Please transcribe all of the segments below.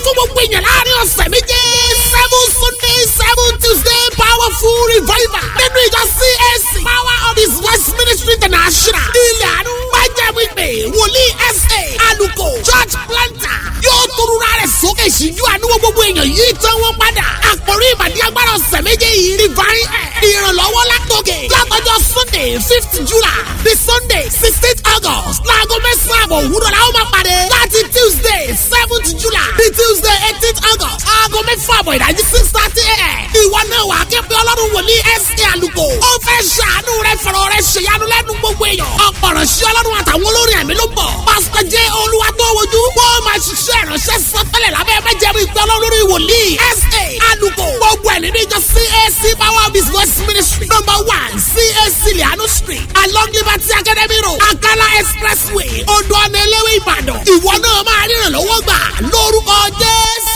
fún gbogbo èèyàn láàrin ọ̀sẹ̀ méje seven sunday seven tuesday powerful revival nínú ìjọ CAC power of his west ministry international ilẹ̀ àánú májẹ̀mú ìpè wòlíì sa aluko church planter yóò torura rẹ̀ sókè síjú àánú gbogbo èèyàn yìí tán wọ́n padà àkórí ìbàdí agbára ọ̀sẹ̀ méje yìí divine air ìrànlọ́wọ́ látòkè látọjọ́ sunday fifth july the sunday sixteenth august láago mẹ́sàn-án àbọ̀ òwúrọ̀ la ó máa pàdé láti tuesday seventh july the tuesday eighteenth august aago mẹ́fà àbọ̀ ìdájí six thirty a.m. ìwọ náà wà á ké pé ọlọ́run wòlíì sa àlùkò ó fẹ́ ṣàánú rẹ fọ̀rọ̀ rẹ ṣèyanu lẹ́nu gbogbo èèyàn ọ̀pọ̀ ránṣẹ́ ọlọ́run àtàwọn olórin ẹ̀mí ló bọ̀ pásítọ̀ jẹ́ olúwa tó wojú wọ́n máa ṣiṣẹ́ ìránṣẹ́ sọ́tẹ́lẹ̀ lábẹ́ májẹ̀mú ìpè ọlọ́run wòlíì sa àlùkò gbogbo ẹ̀ nínú ìjọ cac power of his voice ministry number one cac lianu street along liberty academy road akala expressway odò ọ̀nà eléwé ìbàdàn ìwọ náà máa ríran lọ́wọ́ gbà lórúkọ jésù.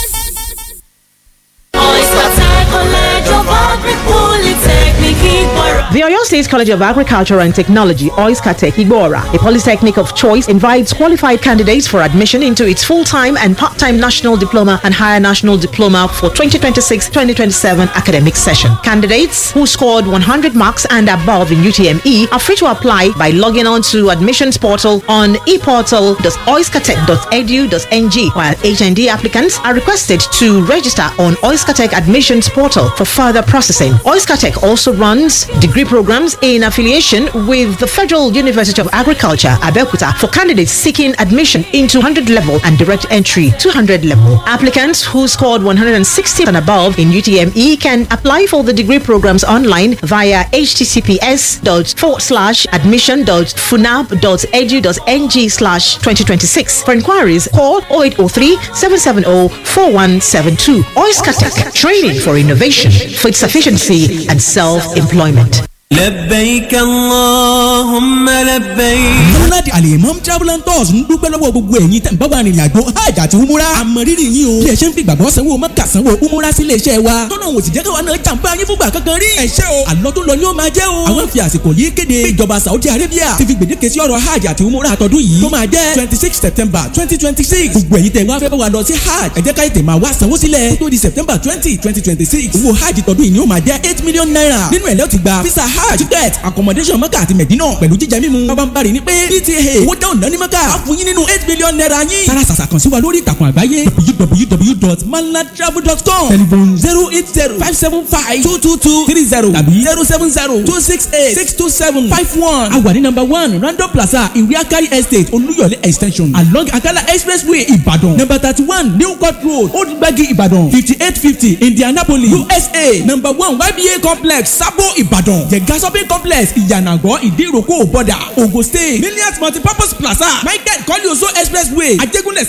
The Oyo State College of Agriculture and Technology, Oiskatech Igbora, a polytechnic of choice, invites qualified candidates for admission into its full-time and part-time national diploma and higher national diploma for 2026-2027 academic session. Candidates who scored 100 marks and above in UTME are free to apply by logging on to admissions portal on eportal.oiskatech.edu.ng, while HND applicants are requested to register on Oiskatech admissions portal for further processing. Oiskatech also runs degree programs in affiliation with the Federal University of Agriculture, Abeokuta, for candidates seeking admission into 100 level and direct entry 200 level. Applicants who scored 160 and above in UTME can apply for the degree programs online via https admission.funab.edu.ng slash 2026. For inquiries, call 0803 770 4172. Oiskatech, training for innovation, food sufficiency, and self-employment. لبيك اللهم لبيك Múnádì Alimam Travel and Tours ń dúpẹ́ lọ́wọ́ gbogbo ẹ̀yin tẹ̀ ń bá wa rìnrìn àjò hajj àti umura. Àmọ̀rírì yín o. Bí ẹ ṣe ń fi gbàgbọ́ sanwó mọ́kà sanwó umura sí ilé iṣẹ́ wa. Tọ́nà òsì jẹ́ káwa náà jàǹbá yín fúngbà kankan rí. Ẹ ṣé o. Àlọ́ tó lọ ni ó máa jẹ́ o. Àwọn fi àsìkò yìí kéde. pé Ìjọba Saudi Arabia ti fi gbèdéke sí ọ̀rọ̀ hajj àti umura àtọ́dún yìí. Tó máa jẹ́ twenty six September twenty twenty six. Gbogbo ẹ̀yin tẹ̀ wá fẹ́ bá wa lọ sí hajj. Ẹ jẹ́ ká ètè máa wá sanwó sílẹ̀. Tó di September twenty twenty twenty six. Owó hajj tọdún yìí ni ó máa jẹ́ eight million naira. Nínú ẹ̀ lẹ́ ti gba visa hajj ticket accommodation mọ́kà àti mẹ̀dínà pẹ̀lú jíjẹ mímu. Bábánbárì ni pé PTA owó dáhùn náà ní mọ́kà. A fún yín nínú eight million naira yín. Sára sàṣà kan sí wa lórí ìtàkùn àgbáyé www.malatravel.com telephone zero eight zero five seven five two two two three zero tàbí zero seven zero two six eight six two seven five one. A wà ní number one Random Plaza Ìwé Akari Estate Olúyọ̀lé extension along Akala Expressway Ìbàdàn number thirty one New Court Road Old Gbagi Ìbàdàn fifty eight fifty Indianapolis USA number one YBA complex Sabo Ìbàdàn Jẹ̀gá shopping complex Ìyànàgọ́ Ìdíròkò Bọ̀dà Ogun State Millions Multipurpose Plaza Michael Kọ́líoso Expressway Ajégúnlẹ̀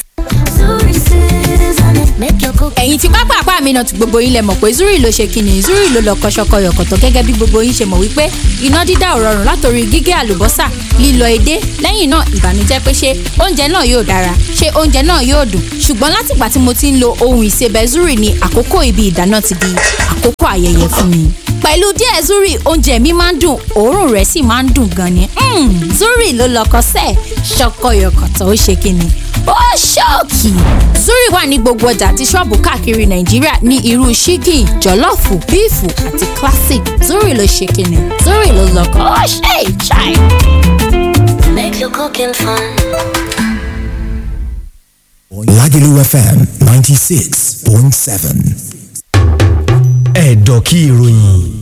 ẹ̀yin tí pápá àpá mi náà ti gbogbo yín lẹ mọ̀ pé zuri ló ṣe kíni zuri ló lọ kọ́ṣọ́kọ́ yọ̀kọ̀tọ̀ gẹ́gẹ́ bí gbogbo yín ṣe mọ̀ wípé iná dídá ò rọrùn látòrí gígé àlùbọ́sà lílọ edé lẹ́yìn náà ìbànújẹ́ pé ṣé oúnjẹ náà yóò dára ṣé oúnjẹ náà yóò dùn ṣùgbọ́n látìgbà tí mo ti ń lo ohun ìsebẹ̀ zuri ni àkókò ibi ìdáná ti di àkókò ayẹyẹ fún mi pẹ̀lú díẹ̀ zuri oúnjẹ mi máa ń dùn òórùn rẹ̀ sì máa ń dùn gan ni Mm, zuri ló lọkọ sẹ́ẹ̀ ṣọkọyọkọ̀tọ̀ ó ṣe kíni ó ṣọ́ọ̀kì zuri wà ní gbogbo ọjà àti ṣọ́ọ̀bù káàkiri nàìjíríà ní irú ṣíkì jọ̀lọ́ọ̀fù bíìfù àti classic zuri ló ṣe kíni zuri ló lọkọ ó ṣe ìṣàì. Make your cooking fun. Lagelu FM 96.7. Ẹ̀dọ̀kí ìròyìn.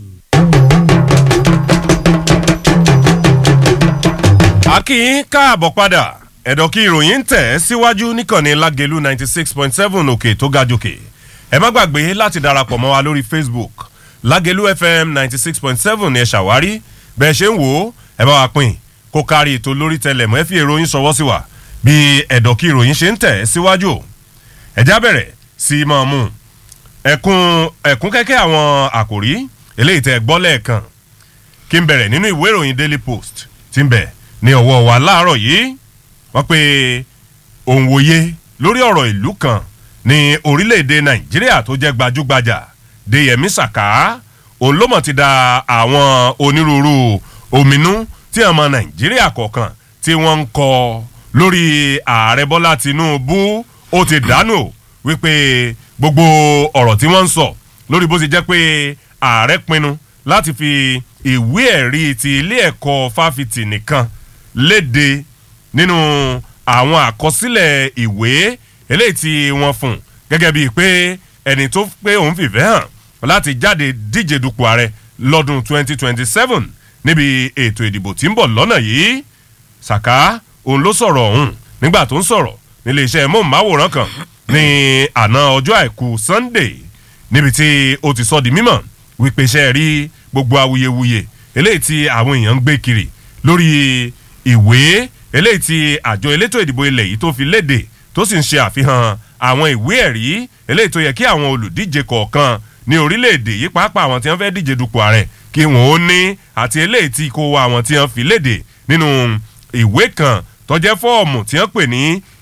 akínyín káàbọ̀ padà ẹ̀dọ̀ kí ìròyìn ń tẹ̀ síwájú níkànnì lágẹ̀lú ninety six point seven òkè tó ga jòkè ẹ má gbàgbé láti darapọ̀ mọ́ wa lórí facebook lágẹ̀lú fm ninety six point seven ni ẹ ṣàwárí bẹ́ẹ̀ ṣe ń wò ó ẹ bá wa pín kó kárí ètò lórí tẹlẹmọ́ ẹ fi ìròyìn ṣọwọ́ sí wa bí ẹ̀dọ̀ kí ìròyìn ṣe ń tẹ̀ síwájú ẹ̀já bẹ̀rẹ̀ sí í máa mú ẹ̀kún ẹ̀kún kẹ́kẹ́ àwọn àkòrí eléyìí tẹ́ gbọ́ lẹ́ẹ̀kan kí n bẹ̀rẹ̀ nínú ìwé ìròyìn daily post tí ń bẹ̀ ní ọwọ́ wa láàárọ̀ yìí wọ́n pe òun wòye lórí ọ̀rọ̀ ìlú kan ní orílẹ̀-èdè nàìjíríà tó jẹ́ gbajúgbajà deyemi saka òun ló mọ̀ ti da àwọn onírúurú òmìnú tí ọmọ nàìjíríà kọ̀ọ̀kan tí wọ́n ń kọ lórí ààrẹ bọ́lá tinubu ó ti dànù wípé gbogbo ọ̀rọ̀ tí wọ́n ń sọ lórí bó ti jẹ́ pé ààrẹ pinnu láti fi ìwé ẹ̀rí ti ilé ẹ̀kọ́ fáfitì nìkan léde nínú àwọn àkọsílẹ̀ ìwé eléyìí tí wọ́n fún gẹ́gẹ́ bíi pé ẹni tó pé òun fìfẹ́ hàn láti jáde díje dupò ààrẹ lọ́dún 2027 níbi ètò ìdìbò tí ń bọ̀ lọ́nà yìí saka òun ló sọ̀rọ̀ ọ̀hún nígbà tó ń sọ̀rọ̀ nílé iṣẹ́ móhùnmáwòrán kan ní àná ọjọ́ àìkú sunday níbi tí ó ti sọ di mímọ̀ wípé iṣẹ́ rí gbogbo awuyewuye eléyìí tí àwọn èèyàn ń gbé kiri lórí ìwé eléyìí tí àjọ elétò ìdìbò ilẹ̀ yìí tó fi léde tó sì ń ṣe àfihàn àwọn ìwé ẹ̀rí eléyìí tó yẹ kí àwọn olùdíje kọ̀ọ̀kan ní orílẹ̀-èdè yìí pàápàá àwọn tí wọ́n fẹ́ díje dupò ààrẹ kí wọ́n ó ní àti eléyìí tí kò wá àwọn tí wọ́n fi léde nínú ìwé kan tó jẹ́ fọ́ọ̀mù tí wọ́n pè ní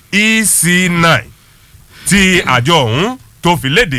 ec9 tí àjọ ọ̀hún tó fi léde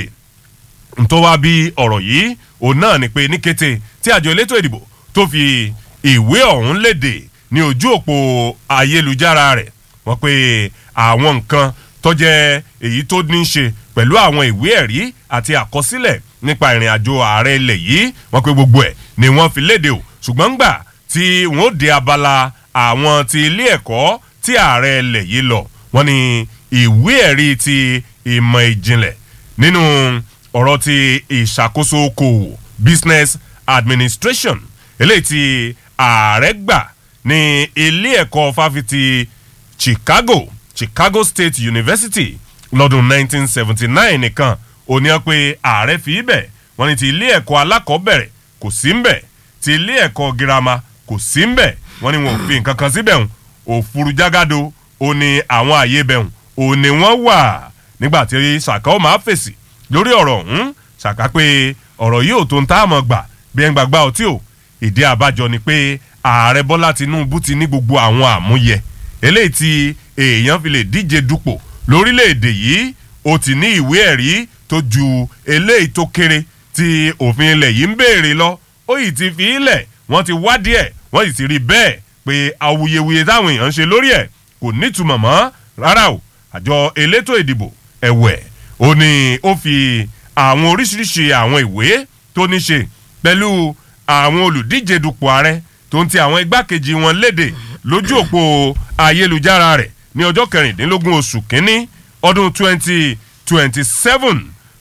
tó wá bí ọ̀rọ̀ yìí òun náà ni pé ní kété tí àjọ elétò ìdìbò tó fi ìwé ọ̀hún léde ní ojú òpó ayélujára rẹ̀ wọ́n pé àwọn nǹkan tó jẹ́ èyí tó ní í ṣe pẹ̀lú àwọn ìwé ẹ̀rí àti àkọsílẹ̀ nípa ìrìn àjò ààrẹ ilẹ̀ yìí wọ́n pé gbogbo ẹ̀ ni wọ́n fi léde o ṣùgbọ́n gbà tí wọ́n dé abala àwọn ti ilé ẹ̀kọ́ tí ààrẹ ilẹ̀ yìí lọ wọ́n ní ìwé ẹ̀rí ti ìmọ̀ ìjìnlẹ̀ nínú ọ̀rọ̀ ti ìṣàkóso okòwò business administration eléyìí tí ààrẹ gbà ní ilé ẹ̀kọ́ fáfitì chicago chicago state university lọ́dún 1979 nìkan ò ní ọ pé ààrẹ fi ibẹ̀ wọ́n ní ti ilé ẹ̀kọ́ alákọ̀ọ́bẹ̀rẹ̀ kò sí ń bẹ̀ ti ilé ẹ̀kọ́ girama kò sí ń bẹ̀ wọ́n ní wọn ò fi nǹkan kan síbẹ̀ hùn òfurú jágàdo ò ní àwọn àyè bẹ̀ hùn ò ní wọ́n wà nígbà tí sàkà ó máa fèsì lórí ọ̀rọ̀ ọ̀hún sàkà pé ọ̀rọ̀ yìí ò tó ń tá àmọ́ gbà bí ẹ̀ ń gbàgbá ọtí o ìdí àbájọ ni pé ààrẹ bọ́lá tinubu ti ní gbogbo àwọn àmúyẹ eléyìí tí èèyàn fi lè díje dupò lórílẹ̀‐èdè yìí ó ti ní ìwé ẹ̀rí tó ju eléyìí tó kéré tí òfin ilẹ̀ yìí ń béèrè lọ ó yìí ti fi ilẹ̀ wọ́n ti wádìí ẹ̀ wọ́n sì ti rí bẹ́ẹ̀ pé awuyewuye táwọn èèyàn ń ṣe lórí ẹ̀ kò nítumọ̀ mọ́ rárá o àjọ elétò ìdìbò ẹ̀wẹ̀ ó ní ó fi àwọn oríṣiríṣi àwọn ìwé tó ní ṣe pẹ̀lú àwọn olùdíje dupò ààrẹ tó ń ti àwọn igbákejì wọn léde lójú òpó ayélujára rẹ̀ ní ọjọ́ kẹrìndínlógún oṣù kínní ọdún twenty twenty seven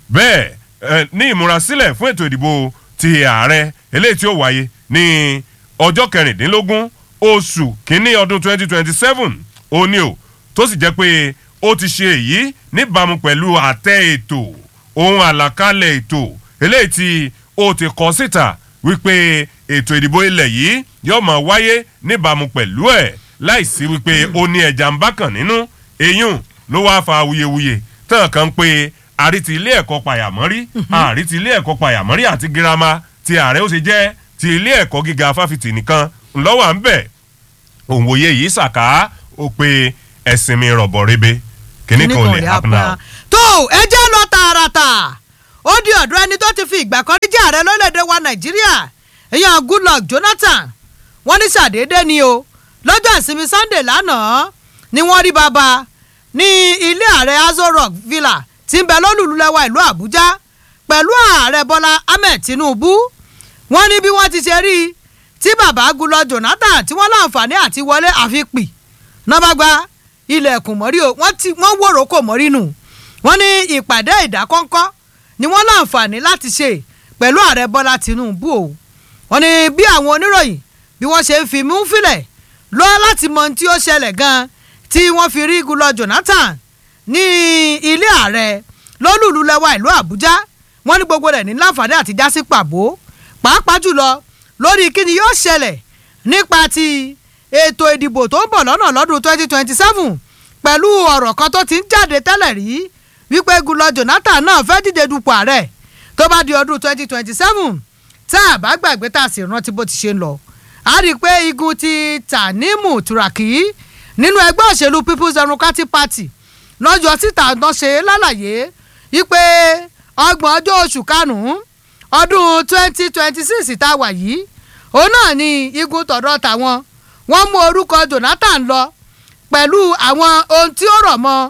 bẹ́ẹ̀ ní ìmúrasílẹ̀ fún ètò ìdìbò ti ààrẹ eléyìí tí ó wáyé ní ọjọ́ kẹrìndínlógún oṣù kínní ọdún twenty twenty seven ó ní o tó sì jẹ́ pé ó ti ṣe èyí níbàámu pẹ̀lú àtẹ ètò ohun àlàkalẹ̀ ètò eléyìí tí ó ti kọ síta wípé ètò ìdìbò ilẹ̀ yìí yóò máa wáyé níbàámu pẹ̀lú ẹ̀ láìsí wípé ó ní ẹja ń bá kàn nínú eyín ló wáá fa awuyewuye tán kan pé àrí ti ilé ẹ̀kọ́ pàyàmọ́rí àrí ti ilé ẹ̀kọ́ pàyàmọ́rí àti girama ti ààrẹ ó ṣe jẹ́ ti ilé ẹ̀kọ́ gíga fáfitì nìkan ńlọ́wọ́ à ń bẹ̀ òǹwòye yìí ṣàká ó pé ẹ̀sìn mi rọ̀bọ̀ rebe kíní kan ò lè happen now. tó ẹ jẹ́ lọ tààràtà ó di ọ̀dọ̀ ẹni tó ti fi ìgbà kan rí jẹ́ ààrẹ lórílẹ̀‐èdè wa nàìjíríà èèyàn goodluck jonathan wọ́n ní sàdédé ni o lọ́jọ́ ìsinmi sunday lánàá ni wọ́n rí bàbá ní ilé ààrẹ azo rock villa tí ń bẹ lólùlùlẹ́wà ìlú àbújá pẹ̀lú ààrẹ bọ́lá ahmed tinubu wọ́n ní bí wọ́n ti ṣe rí i tí bàbá gulọ jonathan tí wọ́n láǹfààní àti wọlé àfipì náà bá gba ilẹ̀kùn mọ́rí o wọ́n ti wọ́n wòrò kò mọ́rí nù wọ́n ní ìpàdé ìdákọ́ńkọ́ ni wọ́n láǹfààní láti ṣe pẹ̀lú ààrẹ bọ́lá tinubu o wọ́n ní bí àwọn oníròyìn bí wọ́n ṣe ń fi mú fílẹ̀ lọ láti mọ ohun tí ó ṣẹlẹ̀ gan tí wọ́n fi rí gulọ jonathan ní ilé ààrẹ lólùlù lẹ́wà ìlú àbújá wọ́n ní gbogbo rẹ̀ ní láǹfààní àti jásí pàbó pàápàá jùlọ lórí kí ni yóò ṣẹlẹ̀ nípa ti ètò ìdìbò tó ń bọ̀ lọ́nà lọ́dún 2027 pẹ̀lú ọ̀rọ̀ kan tó ti ń jáde tẹ́lẹ̀ rí wípé gulọ jonathan náà fẹ́ díje dupò ààrẹ tó bá di ọdún 2027 tá a bá gbàgbé tá a sì rántí bó ti ṣe ń lọ a rí i pé igun ti tanimu turaki nínú ẹgbẹ́ òṣèlú people's democratic party lọ́jọ́ síta náà ṣe lálàyé wípé ọgbọ̀n ọjọ́ oṣù karùn-ún ọdún 2026 tá a wà yìí òun náà ni igun tọ̀dọ̀ tàwọn wọ́n mú orúkọ jonathan lọ pẹ̀lú àwọn ohun tí ó rọ̀ mọ́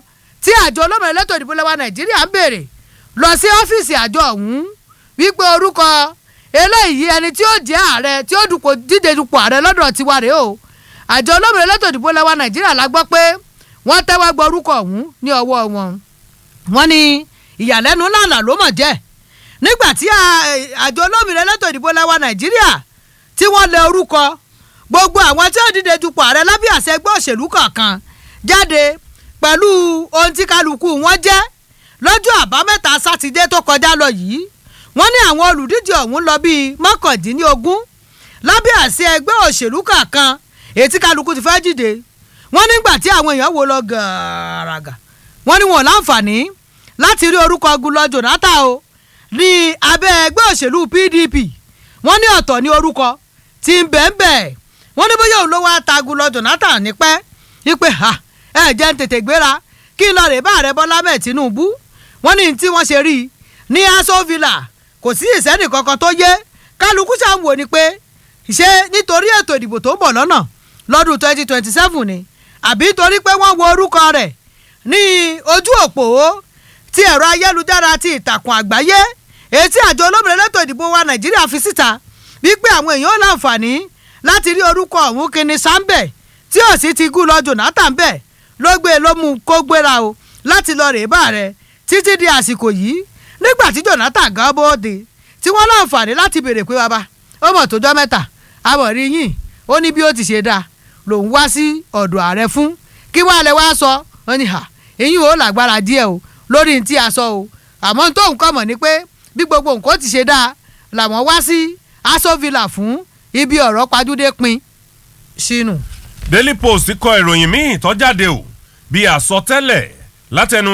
tí àjọ olómìnira elétò ìdìbò lẹ́wà nàìjíríà ń béèrè lọ sí ọ́fíìsì àjọ ọ̀hún wípé orúkọ eléyìí ẹni tí ó jẹ́ ààrẹ tí ó dupò díje dupò ààrẹ lọ́dọ̀ tiwa rèé o àjọ olómìnira elétò ìdìbò lẹ́wà nàìjíríà la gbọ́ pé wọ́n tẹ́wọ́ gbọ́ orúkọ ọ̀hún ní ọwọ́ wọn wọ́n ní ìyàlẹ́nu lànà ló mọ̀ jẹ́ nígbà tí àjọ olómìnira elétò ìdìbò lẹ́wà nàìjíríà tí wọ́n lẹ orúkọ gbogbo àwọn tí ó dìde dupò ààrẹ lábẹ́ àṣẹ ẹgbẹ́ òṣèlú kọ̀ọ̀kan jáde pẹ̀lú ohun tí kálukú wọn jẹ́ lọ́jọ́ àbámẹ́ta sátidé tó kọjá lọ yìí wọ́n ní àwọn olùdíje ọ̀hún lọ bíi mọ́kàndínlógún lábẹ́ àṣẹ ẹgbẹ́ òṣèlú kọ̀ọ̀kan èyí tí kálukú ti fẹ́ dìde wọ́n nígbà tí àwọn èèyàn wo lọ gàràgà wọ́n ní wọn láǹfààní láti rí orúkọ gulọ jonathan o ní abẹ́ ẹgbẹ́ òṣèlú pdp wọ́n ní ọ̀tọ̀ ní orúkọ tí ń bẹ́ẹ̀ bẹ́ẹ̀ wọ́n ní bóyá òun ló wá ta gulọ jonathan nípẹ́ wípé ha ẹ jẹ́ ń tètè gbéra kí n lọ rè bá ààrẹ bọ́lá mẹ́ẹ̀ tinubu wọ́n ní tí wọ́n ṣe rí i ní aso villa kò sí ìsẹ́nì kankan tó yé kálukú ṣáà ń wò ni pé ṣé nítorí ètò ìdìbò tó ń bọ̀ lọ́nà lọ́dún twenty twenty seven ni àbí torí pé wọ́n wo orúkọ rẹ̀ ní ojú òpó ti ẹ̀rọ ayélujára ti ìtàkùn àgbáyé èyí tí àjọ olómìnira elétò ìdìbò wa nàìjíríà fi síta wípé àwọn èèyàn láǹfààní láti rí orúkọ ọ̀hún kíni sáńbẹ̀ tí ò sì ti gún lọ jonathan bẹ́ẹ̀ ló gbé ló mú kó gbéra o láti lọ rèé bá rẹ títí di àsìkò yìí nígbà tí jonathan gan bóde tí wọ́n láǹfààní láti béèrè pé bàbá ó mọ̀ tó jọ́ mẹ́ta àmọ̀ rí yìn ó ní bí ó ti ṣe dáa lòun wá sí ọ̀dọ̀ ààrẹ fún kí wàá lẹ wá sọ wọn ni hà eyín ò lágbára díẹ̀ o lórí tí a sọ o àmọ́ tóun kọ́ mọ̀ ni pé bí gbogbo nǹkan ti ṣe dáa làwọn wá sí aso villa fún ibi ọ̀rọ̀ pajúdé pin sínú. daily post kọ ìròyìn míì tó jáde o bí àsọtẹ́lẹ̀ látẹnu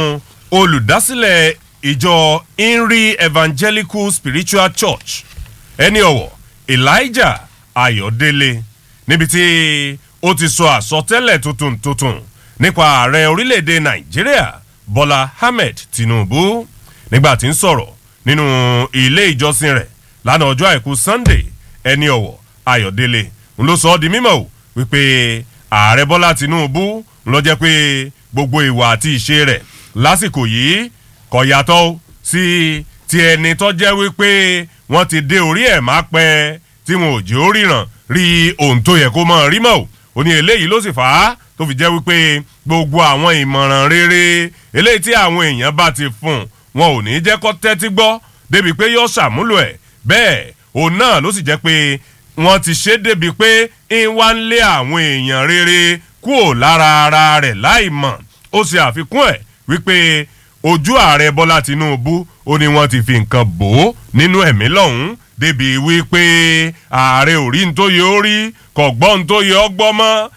olùdásílẹ̀ ìjọ inri evangelical spiritual church ẹni ọ̀wọ̀ elijah ayọ̀délé níbi tí ó ti sọ àsọtẹ́lẹ̀ tuntun tuntun nípa ààrẹ orílẹ̀-èdè nàìjíríà bọ́lá ahmed tinubu nígbà tí ń sọ̀rọ̀ nínú ilé ìjọsìn rẹ̀ lánàá ọjọ́ àìkú sunday ẹni ọ̀wọ̀ ayọ̀délé ń ló sọ ọ́ di mímọ́ o wípé ààrẹ bọ́lá tinubu ń lọ jẹ́ pé gbogbo ìwà àti ìṣe rẹ̀ lásìkò yìí kò yàtọ̀ sí ti ẹni tó jẹ́ wípé wọ́n ti dé orí ẹ̀ má pẹ́ tí wọn ò jẹ́ ó ríran rí ohun tó yẹ kó mọ̀ rí mọ́ o ó ní eléyìí ló sì fà á tó fi jẹ́ wípé gbogbo àwọn ìmọ̀ràn rere eléyìí tí àwọn èèyàn bá ti fún wọn ò ní jẹ́ kó tẹ́tí gbọ́ débi pé yóò ṣàmúlò ẹ̀ bẹ́ẹ̀ òun náà ló sì jẹ́ pé wọ́n ti ṣe débi pé ń wá ń lé àwọn èèyàn rere kúò lára ara rẹ̀ láì mọ̀ ó ṣe àfikún ẹ̀ wípé ojú ààrẹ bọ́lá tinubu ó ní wọ́n ti fi nǹkan bò ó nínú ẹ̀mí lọ́hùn-ún débi wípé ààrẹ ò rí tó yẹ ó rí kò gbọ́ tó yẹ ó gbọ́ mọ́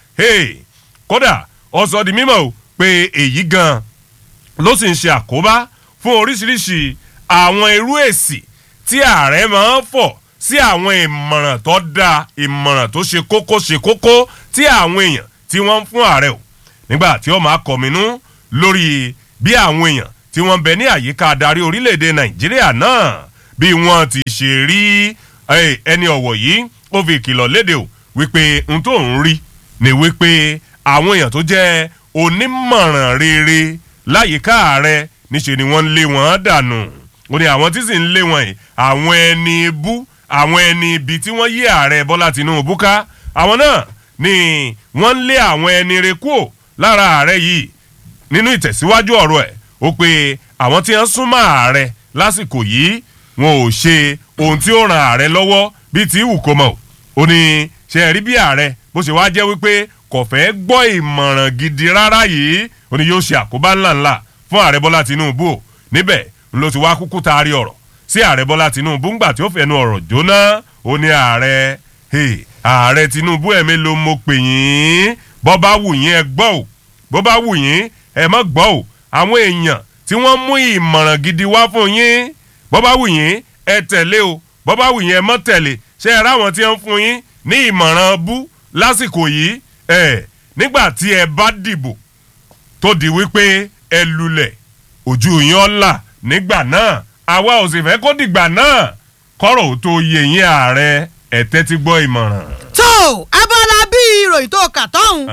kódà ó sọ di mímọ́ o pé èyí gan ló sì ń ṣe àkóbá fún oríṣiríṣi àwọn irú èsì tí ààrẹ máa ń fọ̀ sí àwọn ìmọ̀ràn tó dáa ìmọ̀ràn tó ṣe kókó ṣe kókó tí àwọn èèyàn tí wọ́n ń fún ààrẹ o nígbà tí ó máa kọ̀mínú lórí bí àwọn èèyàn tí wọ́n bẹ ní àyíká adarí orílẹ̀-èdè nàìjíríà náà bí wọ́n ti ṣe rí ẹni ọ̀wọ̀ yìí ó fi ìkìlọ̀ léde o wípé n tó ń rí ni wípé àwọn èèyàn tó jẹ́ onímọ̀ràn rere láyìíká ààrẹ níṣe ni wọ́n ń lé wọn dànù ó ní àwọn tí sì ń lé wọn yìí àwọn ẹni bú àwọn ẹni ibi tí wọ́n yí ààrẹ bọ́lá tinubu ká àwọn náà ni wọ́n ń lé àwọn ẹni re kúò lára ààrẹ yìí nínú ìtẹ̀síwájú ọ̀rọ̀ ẹ̀ ó pe àwọn tí wọ́n súnmọ́ ààrẹ lásìkò yìí wọn ò ṣe ohun tí ó ran ààrẹ lọ́wọ́ bíi ti wù kó mọ̀ ó ní ṣe rí bí ààrẹ bó ṣe wá jẹ́ wípé kò fẹ́ gbọ́ ìmọ̀ràn gidi rárá yìí ó ní yóò ṣe àkóbá ńláńlá fún ààrẹ bọ́lá tinubu o níbẹ̀ ló ti wá kúkú taari ọ̀rọ̀ sí ààrẹ bọ́lá tinubu ńgbà tí ó fẹnu ọ̀rọ̀ jóná ó ní ààrẹ ààrẹ tinubu ẹ̀mí ló mo pè yín bọ́ bá wù yín ẹ gbọ́ ò bó bá wù yín ẹ mọ́ gbọ́ ò àwọn èèyàn tí wọ́n mú ìmọ̀ràn gidi wá fún yín bọ́ bá wù yín ẹ tẹ̀lé o bọ́ bá wù yín ẹ mọ́ tẹ̀lé ṣé ẹ ráwọn tí wọ́n fún yín ní ìmọ̀ràn bú lásìkò yìí ẹ nígbà tí ẹ bá dìbò tó di wípé ẹ lulẹ̀ ojú yín ọ̀la nígbà náà àwa ò sì fẹ́ kó dìgbà náà kọ́rọ̀ ò tó yẹ yín ààrẹ ẹ̀ tẹ́tí gbọ́ ìmọ̀ràn. tó abala bí ìròyìn tó kà tọ́hún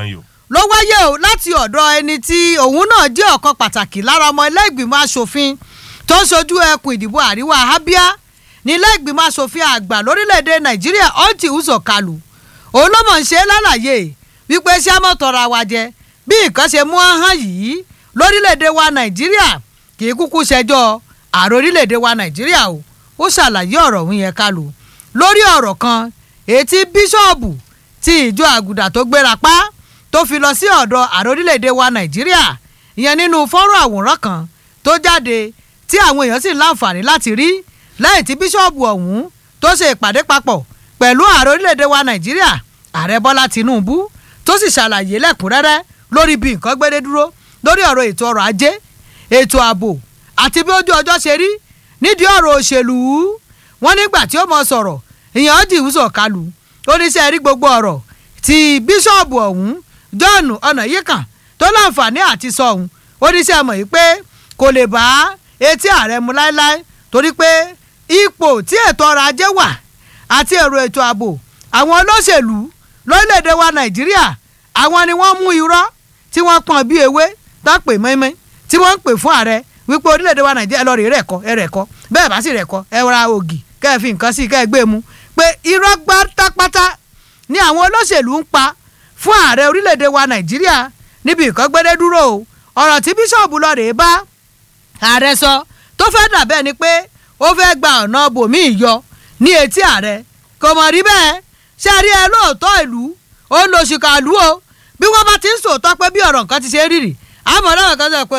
ló wáyé o láti ọ̀dọ̀ ẹni tí òun náà jẹ́ ọ̀kan pàtàkì lára ọmọ ilé ìgbìmọ̀ asòfin tó ń sojú ẹkùn ìdìbò àríwá abia ní ilé ìgbìmọ̀ asòfin àgbà lórílẹ̀‐èdè nàìjíríà ọtí uzọ kalu òun ló mọ̀ ń ṣe lálàyé wípé ṣé àmọ́ tọrọ àwa jẹ bí nǹkan ṣe mú hàn yìí lórílẹ̀‐èdè wa nàìjíríà kì í kúkú ṣẹjọ́ ààrẹ orílẹ̀‐èdè wa nàìjíríà o ó ṣàlàyé ọ̀rọ̀ òun yẹn kalu lórí ọ̀rọ̀ kan ètí bíṣọ̀bù ti ìjọ àgùdà tó gbéra pa tó fi lọ sí ọ̀dọ̀ ààrẹ orílẹ̀‐èdè wa nàìjíríà ìyẹn nínú fọ́nrán àwòrán kan tó jáde tí àwọn èèyàn sì láǹfààní láti rí lẹ́yìn tí bíṣọ̀bù ọ̀hún tó ṣe ìpàdé papọ̀ pẹ̀lú ààrẹ orílẹ̀‐èdè wa nàìjíríà ààrẹ bọ́lá tìǹbù tó sì ṣàlàyé lẹ́kùnrẹ́rẹ́ lórí bí nǹkan gbédé dúró lórí ọ̀rọ̀ ètò ọrọ̀ ajé ètò ààbò àti bí ojú ọjọ́ ṣe rí nídìí ọ̀rọ̀ òṣèlú wọn nígbà tí ó mọ sọ̀rọ̀ ìyẹn ọdì ìwúsọ̀ kalu oníṣẹ́ rí gbogbo ọ̀rọ̀ tí bíṣọ̀bù ọ̀hún john ọ̀nàyíkàn tó láǹfààní àti sọ ọ̀hún oníṣẹ́ mọ̀ yìí pé kò lè bá etí ààrẹ mu láéláé torí pé ipò tí ètò ọrọ̀ ajé wà àti èrò ètò ààbò àwọn olóṣèlú lórílẹ̀‐èdè wa nàìjíríà àwọn ni wọ́n mú irọ́ tí wọ́n pọ́n bí ewé tó pè mẹ́mẹ́ tí wọ́n ń pè fún ààrẹ wípé orílẹ̀‐èdè wa nàìjíríà lọ́ọ́ rí rẹ̀ kọ́ ẹ rẹ̀ kọ́ bẹ́ẹ̀ bá sì rẹ̀ kọ́ ẹ ra ògì kẹ́ ẹ fi nǹkan sí kẹ́ ẹ gbé mu pé irọ́ pátápátá ni àwọn olóṣèlú ń pa fún ààrẹ orílẹ̀‐èdè wa nàìjíríà níbi ìkọ́gbẹ́dẹ́ dúró o ọ̀rọ̀ tí bíṣọ̀bù lọ́ọ́ rèé bá ààrẹ sọ tó fẹ́ dàbẹ́ ni pé ó fẹ́ gba ọ̀nà bòmíì yọ ní etí ààrẹ kò mọ̀ rí bẹ́ẹ̀ ṣe rí ẹ lóòótọ́ ìlú ó ń lo ṣìkàlù o bí wọ́n bá ti ń sòótọ́ pé bí ọ̀rọ̀ nǹkan ti ṣe rírì àmọ́ náà kan sọ pé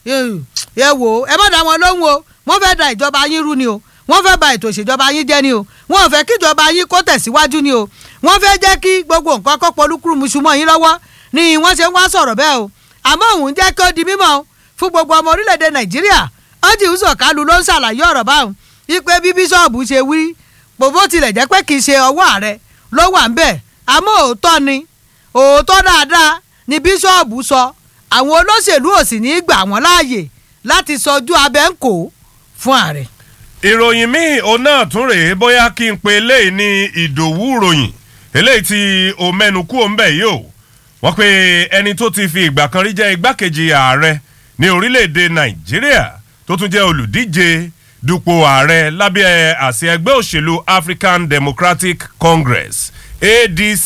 ẹ wò ó ẹ má dá wọn lóhùn o wọ́n fẹ́ da ìjọba yín rú ni o wọ́n fẹ́ ba ètò ìṣèjọba yín jẹ́ ni o wọ́n ò fẹ́ kí ìjọba yín kó tẹ̀síwájú ni o wọ́n fẹ́ jẹ́ kí gbogbo nǹkan kó polúkúrú musumọ́ yín lọ́wọ́ ni wọ́n ṣe ń wá sọ̀rọ̀ bẹ́ẹ̀ o àmọ́ òun jẹ́ kí ó di mímọ́ fún gbogbo ọmọ orílẹ̀-èdè nàìjíríà ọ́jì ń sọ̀kálu ló ń ṣàlàyé ọ̀rọ̀ báwọn ipe bí bíṣọ̀bù ṣe wí bó tilẹ̀ jẹ́ pé kì í ṣe ọwọ́ ààrẹ ló wà ń bẹ̀ àmọ́ òótọ́ ni òótọ́ dáadáa ni bíṣọ̀bù sọ àwọn olóṣèlú ò sì ní í gbà wọ́n láàyè láti sọjú abẹ́ ń kó fún ààrẹ. ìròyìn míì òun náà tún rèé bóyá kí n pe eléyìí ní ìdòwú ròyìn eléyìí tí o mẹ́nu kú òun bẹ̀ yìí o wọ́n pe ẹni tó ti fi ìgbà kan rí jẹ́ igbákejì ààrẹ ní orílẹ̀-èdè nàìjíríà tó tún jẹ́ olùdíje dupò ààrẹ lábẹ́ àsíá ẹgbẹ́ òṣèlú african democratic congress adc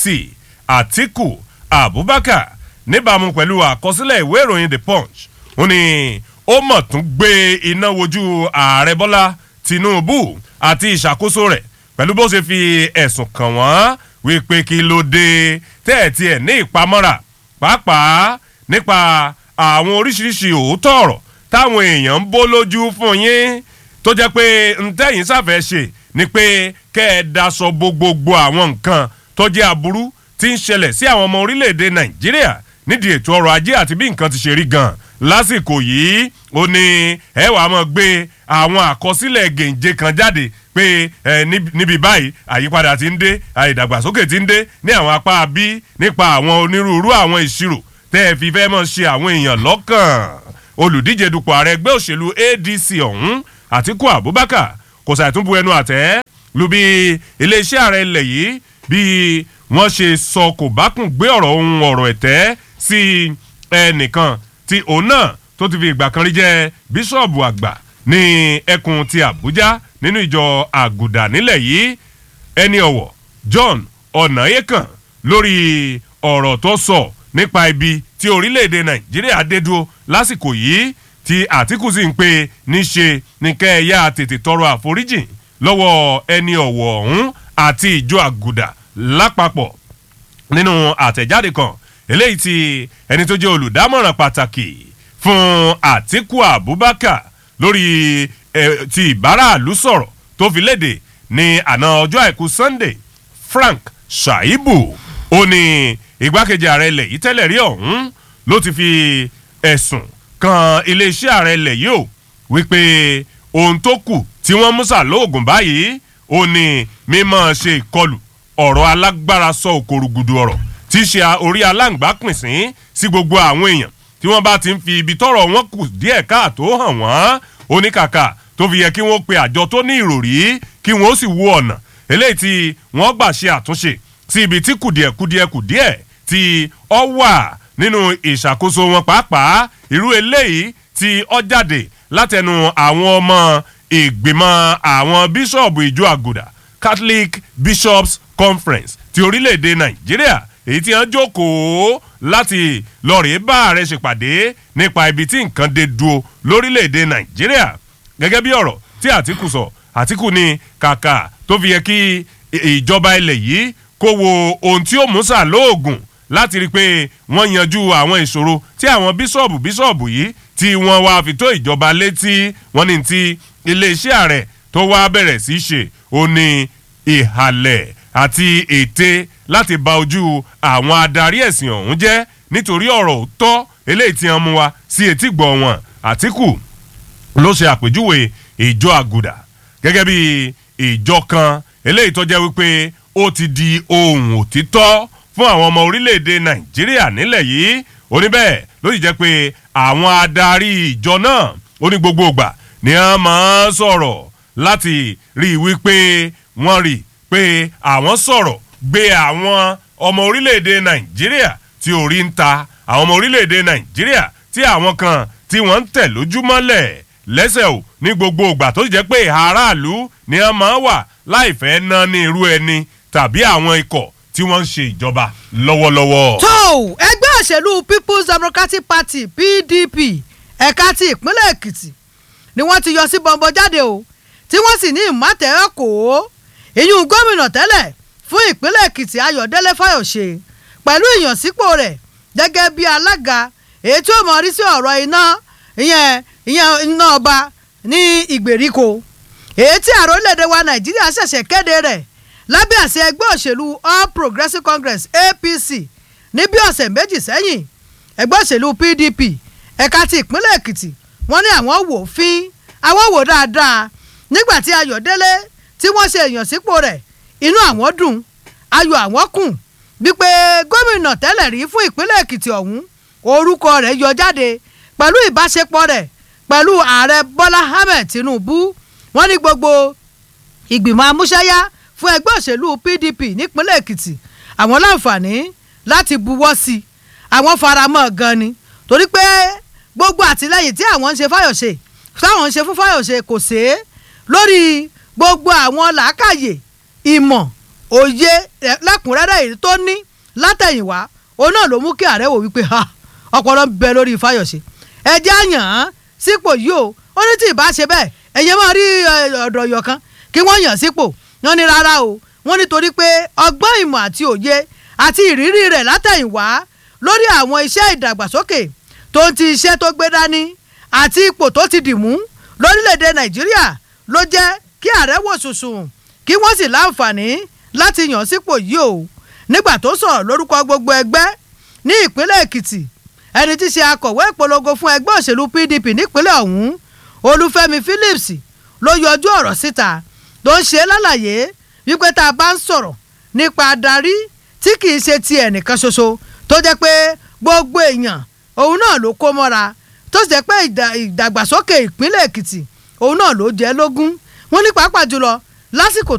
atiku abubakar níbàámu pẹ̀lú àkọsílẹ̀ ìwé ìròyìn the punch ó ní ó mọ̀ tún gbé iná wojú ààrẹ bọ́lá tinubu àti ìṣàkóso rẹ̀ pẹ̀lú bó ṣe fi ẹ̀sùn kàn wọ́n wípé kí ló dé tẹ́ẹ̀tì ẹ̀ ní ìpamọ́ra pàápàá nípa àwọn oríṣiríṣi òótọ́ ọ̀rọ̀ táwọn èèyàn ń bó lójú fún yín tó jẹ́ pé ntẹ́yìn sáfẹ́ ṣe ni pé kẹ́ ẹ daṣọ bo gbogbo àwọn nǹkan tó jẹ́ aburú tí ń ṣẹlẹ̀ sí àwọn ọmọ orílẹ̀-èdè nàìjíríà nídìí ètò ọrọ̀ ajé àti bí nǹkan ti ṣe rí gan lásìkò yìí ó ní ẹ wàá mọ̀ gbé àwọn àkọsílẹ̀ gèǹje kan jáde pé ẹ níbi báyìí àyípadà ti ń dé ìdàgbàsókè ti ń dé ní àwọn apá bí nípa àwọn onírúurú àwọn ìṣirò tẹ́ ẹ fi fẹ́ mọ̀ ṣe àwọn èèyàn lọ́kàn olùdíje dupò ààrẹ ẹgbẹ́ òṣèlú adc ọ̀hún àtiku abubakar kò ṣàìtúnbu ẹnu àtẹ́ lu bí iléeṣẹ́ ààrẹ ilẹ̀ yìí bí wọ́n ṣe sọ kò bá kùn gbé ọ̀rọ̀ ohun ọ̀rọ̀ ẹ̀tẹ́ sí ẹnìkan tí òun náà tó ti fi ìgbà kan rí jẹ́ bíṣọ̀bù àgbà ní ẹkùn ti àbújá nínú ìjọ àgùdà nílẹ̀ yìí ẹni ọ̀wọ̀ john ọ̀nàyẹ́kàn lórí ọ̀rọ̀ tó sọ nípa ibi tí orílẹ̀-èdè nàìjíríà dé dúró lásìkò yìí tí àtìkù sì ń pe níṣe ní kẹ́ẹ̀yà tètè tọrọ àforíjì lọ́wọ́ ẹni ọ̀wọ̀ ọ̀hún àti ìjọ àgùdà lápapọ̀ nínú àtẹ̀jáde kan eléyìí tí ẹni tó jẹ́ olùdámọ̀ràn pàtàkì fún àtìkù abubakar lórí eh, ti ìbáraàlú sọ̀rọ̀ tó fi léde ní àná ọjọ́ àìkú sunday frank shaibu ó ní igbákejì ààrẹ ilẹ̀ yìí tẹ́lẹ̀ rí ọ̀hún ló ti fi ẹ̀sùn kan iléeṣẹ́ ààrẹ ilẹ̀ yìí ó wípé ohun tó kù tí wọ́n mú sà lóògùn báyìí ó ní mímọ́ ṣe ìkọlù ọ̀rọ̀ alágbára sọ òkòrògùdù ọ̀rọ̀ tí í ṣe orí aláǹgbá pín sí sí gbogbo àwọn èèyàn tí wọ́n bá ti ń fi ibi tọ́rọ̀ wọn kù díẹ̀ káàtó hàn wọ́n oníkàkà tó fi yẹ kí wọ́n pe àjọ tó ní ìròrí kí wọ́n sì wo ọ̀nà eléyìí tí wọ́n gbà ṣe àtúnṣe sí ibi tí kùdìẹ̀kùdìẹ̀ kùdìẹ̀ tí ọ wà nínú ìṣàkóso wọn pàápàá irú eléyìí tí ó jáde látẹnu àwọn ọmọ ìgbìmọ̀ àwọn bíṣọ̀bù ìjọ àgùdà catholic bishops conference ti orílẹ̀-èdè nàìjíríà èyí tí wọ́n jókòó láti lọ́ọ̀rì bá ààrẹ ṣèpàdé nípa ibi tí nǹkan dé dúró lórílẹ̀-èdè nàìjíríà gẹ́gẹ́ bí ọ̀rọ̀ tí àtìkù sọ àtìkù ní kàkà tó fi yẹ kí ìjọba ilẹ̀ yìí kó wo ohun tí ó mú sà lóògùn láti rí i pé wọ́n yanjú àwọn ìṣòro tí àwọn bíṣọ̀bù bíṣọ̀bù yìí tí wọ́n wá fi tó ìjọba létí wọ́n ní ti iléeṣẹ́ ààrẹ tó wá bẹ̀rẹ̀ sí í ṣe ó ní ìhàlẹ̀ àti ète láti ba ojú àwọn adarí ẹ̀sìn ọ̀hún jẹ́ nítorí ọ̀rọ̀ òótọ́ eléyìí tí wọ́n mú wa sí etí gbọ̀ wọn àtìkù ló ṣe àpèjúwe ìjọ àgùdà gẹ́gẹ́ bí ìjọ kan eléyìí tó jẹ́ wípé ó ti di ohun òtítọ́ fún àwọn ọmọ orílẹ̀-èdè nàìjíríà nílẹ̀ yìí oníbẹ̀ ló sì jẹ́ pé àwọn adarí ìjọ náà ó ní gbogbo ìgbà ni wọ́n máa ń sọ̀rọ̀ láti rí i wípé wọ́n rí i pé àwọn sọ̀rọ̀ gbé àwọn ọmọ orílẹ̀-èdè nàìjíríà tí orí ń ta àwọn ọmọ orílẹ̀-èdè nàìjíríà tí àwọn kan tí wọ́n ń tẹ̀ lójúmọ́lẹ̀ lẹ́sẹ̀ ò ní gbogbo ìgbà tó sì jẹ́ pé aráàlú ni wọ́n máa wà láìfẹ́ ná ní irú ẹni tàbí àwọn ikọ̀ tí wọ́n ń ṣe ìjọba lọ́wọ́lọ́wọ́. tó ẹgbẹ́ òṣèlú people's democratic party pdp ẹ̀ka ti ìpínlẹ̀ èkìtì ni wọ́n ti yọ sí bọ́ńbọ́ jáde o tí wọ́n sì ní ìmọ̀tẹ́rẹ́ kò ó ìyún gómìnà tẹ́lẹ̀ fún ìpínlẹ̀ èkìtì ayọ̀délé fáyọ̀ṣe pẹ̀lú ìyànsípò rẹ̀ gẹ́gẹ́ bí alága èyí tí ó mọ̀ rí sí ọ̀rọ̀ iná ìyẹn ìyẹn iná ọba ní ìgbèríko èyí tí ààrẹ orílẹ̀-èdè wa nàìjíríà ṣẹ̀ṣẹ̀ kéde rẹ̀ lábẹ́ àṣẹ ẹgbẹ́ òṣèlú all progressives congress apc ní bí ọ̀sẹ̀ méjì sẹ́yìn ẹgbẹ́ òṣèlú pdp ẹ̀ka ti ìpínlẹ̀ èkìtì wọ́n ní àwọn wò fín àwọn wò dáadáa nígbà tí ayọ̀délé tí wọ́n ṣe ìyànsípò rẹ̀ inú àwọn dùn ayọ̀ àwọn kùn wípé gómìnà tẹ́lẹ̀ rí fún ìpínlẹ̀ èkìtì ọ̀hún orúkọ rẹ̀ yọ jáde pẹ̀lú ìbáṣepọ̀ rẹ̀ pẹ̀lú ààrẹ bọ́lá ahmed tinubu wọ́n ní gbogbo ìgbìmọ̀ amúṣẹ́yá fún ẹgbẹ́ òṣèlú pdp nípínlẹ̀ èkìtì àwọn láǹfààní láti buwọ́ sí i àwọn faramọ́ gan ni torí pé gbogbo àtìlẹyìn tí àwọn ń ṣe fáyọ̀ṣe táwọn ń ṣe fún fáyọ̀ṣe kò ṣe é lórí gbogbo àwọn làákàyè ìmọ̀ òye lẹ́kùnrẹ́rẹ́ èyí tó ní látẹ̀yìnwá òun náà ló mú kí ààrẹ wò wípé ha ọpọlọ ń bẹ lórí fáyọ̀ṣe ẹjẹ́ àyàn án sípò yìí o ó ní tí ì bá ṣe bẹ́ẹ̀ ẹ̀yẹ máa rí ọ̀dọ̀ ọ̀yọ̀ kan kí wọ́n yàn sípò wọ́n ní rárá o wọ́n nítorí pé ọgbọ́n ìmọ̀ àti òye àti ìrírí rẹ̀ látẹ̀yìnwá lórí àwọn iṣẹ́ ìdàgbàsókè tó ń ti iṣẹ́ tó gbé dání àti ipò tó ti dì mú lórílẹ̀‐èdè nàìjíríà ló jẹ́ kí ààrẹ wò sùsùn kí wọ́n sì láǹfààní láti yàn sípò yìí o nígbà tó sọ̀rọ̀ lórúkọ gbogbo ẹgbẹ́ ní ìpínlẹ̀ èkìtì ẹni tí ṣe akọ̀wé ìpolongo fún ẹgbẹ́ òṣèlú pdp nípínlẹ̀ ọ̀hún olúfẹ́mi phillips ló yọjú ọ̀rọ̀ síta tó ń ṣe lálàyé wípé tá a bá ń sọ̀rọ̀ nípa adarí tí kì í ṣe ti ẹnìkan ṣoṣo tó jẹ́ pé gbogbo èèyàn òun náà ló kó mọ́ra tó sì jẹ́ pé ìdàgbàsókè ìpínlẹ̀ èkìtì òun náà ló jẹ́ lógún wọ́n ní pàápàá jùlọ lásìkò